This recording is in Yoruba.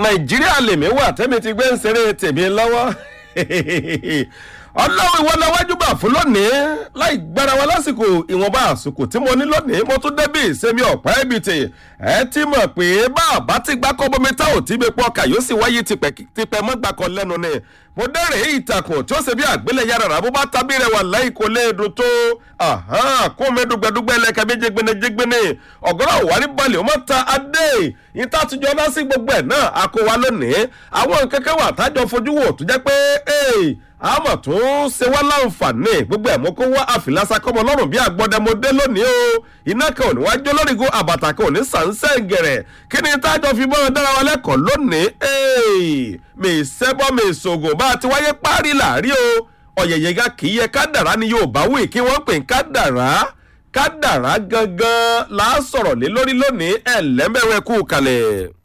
nàìjíríà lèmi wà tẹ́mi ti gbé ń ṣeré tèmi lọ́wọ́ ọlọ́run ìwọ lọ́wọ́jú bà fún lónìí láì gbára wa lásìkò ìwọ̀nba àsìkò tí mo ní lónìí mo tún débì ìsẹ́mi ọ̀pá ẹ̀bìtì ẹ ti mọ̀ pé bàbá ti gbá kọ́ bómi tá ò tí mi pọ̀ kà yóò sì wáyé tipẹ́ mọ́ gbàkọ́ lẹ́nu ni mo dẹ́rẹ̀ ìtàkùn tí ó ṣe bí àgbélẹ̀ yàrá rà bó bá tábí rẹ̀ wà láì kó lè dùn tó kó mi dùgbẹ́dùgbẹ́ lẹ́ka bí jẹgbẹ́nẹ́jẹgbẹ́nẹ́ ọ̀gọ́rọ̀ wà ní balẹ̀ ó mọ̀ ta adé ìta àtijọ́ dá sí gbogbo ẹ̀ náà a kó wa lónìí àwọn kẹ́kẹ́ wà tájọ fojú wò tó jẹ́ pé àmọ̀ tó ń ṣe wá láǹfààní gbogbo ẹ̀ mọ́ kó wá àfìlásá kọ́mọ lọ́rùn bí àgbọ̀dẹ̀mọdé lónìí o iná kan ò ní wá jó lórí go àbàtà kan ò ní sànsẹ́ gẹ̀rẹ̀ kí ni tájọ fi bọ́ dára wa lẹ́kọ̀ọ́ lónìí mi sẹ́bọ́ mi sògùn bá a ti wáyé párí làárí o ọ̀yẹ̀yẹ̀ ga kì í yẹ kádàrá ni yóò bá wí kí wọ́n pè ń kádàrá kádàrá gangan là á sọ̀rọ̀ lé lórí lónìí ẹ̀ lẹ́mẹ̀wẹ̀ kú kalẹ̀.